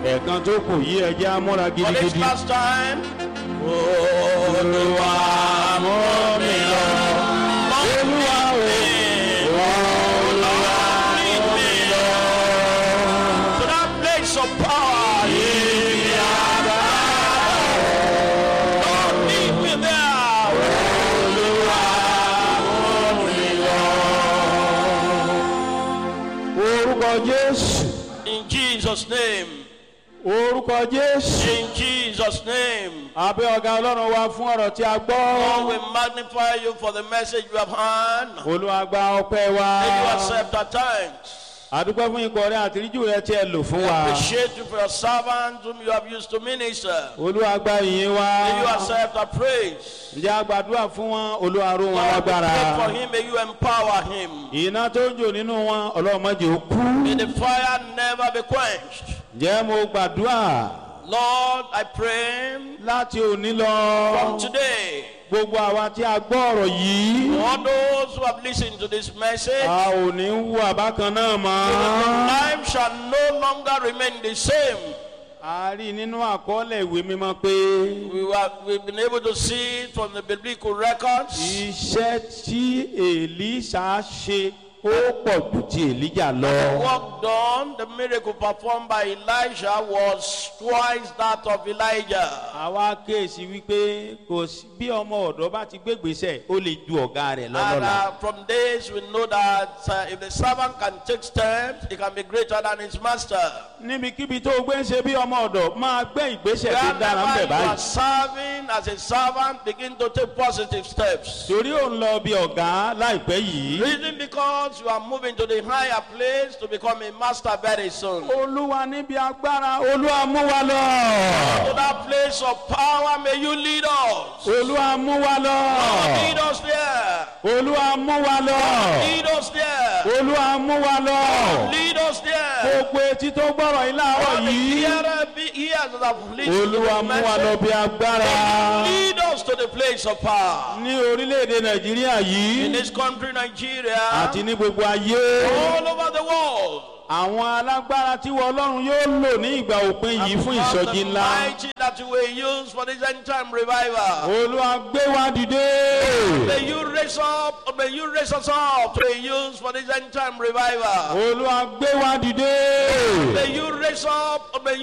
ẹ̀ẹ̀kan tó kù yí ẹjẹ́ amúra For this gidigidi. last time. Olúwa mú mi lọ. Olúwa o. Olúwa lead me to that place of power. Yìí àgbà. Lord lead me there. orúkọ jésù In Jesus' name. orúkọ jésù. In Jesus' name. abẹ́ ọ̀gá ọlọ́run wa fún ọ̀rọ̀ tí a Lord, gbọ́. we magnify you for the message you have heard. olúwa gba ọpẹ́ wa. May you accept our thanks. àdúpẹ́ fún ikọ̀ rẹ àtìríjù rẹ tí ẹ lò fún We wa. appreciate you for your servants whom you have used to minister. olúwa gba ìyìn wa. May you accept our praise. ǹjẹ́ a gbàdúrà fún wọn olúwa ró wọn Lord, we lágbára. pray for him. May you empower him. iná tó ń jò nínú wọn ọlọ́mọdé ó kú. May the fire never be quenched. ǹjẹ́ mo gbàdúrà Lord, I pray láti òní lọ. from today, gbogbo àwa tí a gbọ́ ọ̀rọ̀ yìí. all those who have listened to this message, a ò ní wú àbákan náà mọ́. life shall no longer remain the same. a rí nínú àkọọ́lẹ̀ ìwé mímọ́ pé We were, we've been able to see it from the biblical records. iṣẹ́ tí èlíṣà ṣe ó pọ̀ jù ti èlíjà lọ. work done, the miracle performed by Elijah was twice that of Elijah. àwa kéèsì wípé kò sí bí ọmọ ọ̀dọ́ bá ti gbégbèsè ó lè ju ọ̀gá rẹ̀ And lọ́lọ́la. uh, from this, we know that uh, if the servant can take steps, he can be greater than his master. níbikíbi tó o gbé ń ṣe bí ọmọ ọ̀dọ̀ máa gbé ìgbésẹ̀ tó dára ń Wherever bẹ̀ you are báyìí. serving as a servant, begin to take positive steps. torí ò ń lọ bí ọ̀gá láìpẹ́ yìí. Reason because you are moving to the higher place to become a master very soon. To olúwa níbi agbára olúwa mú wa lọ. that place of power, may you lead us. olúwa mú wa lọ. Lead us there. olúwa mú wa lọ. Lead us there. olúwa mú wa lọ. Lead us there. gbogbo etí tó gbọ́rọ̀ yìí láàárọ̀ All the yìí. hearer be- ears that have listened to olúwa the mú wa lọ message, bí agbára. lead us to the place of power. ní orílẹ̀-èdè nàìjíríà In yìí this country, Nigeria, àti ní gbogbo ayé. all over the world, àwọn alágbára tí wọ́n ọlọ́run yóò lò ní ìgbà òpin yìí fún because ìsọjí the ńlá. mighty that you will use for this end time revival. olúwa gbé wa dìde. May you raise up, may you raise us up to be used for this end time revival. olúwa gbé wa dìde. May you raise up, may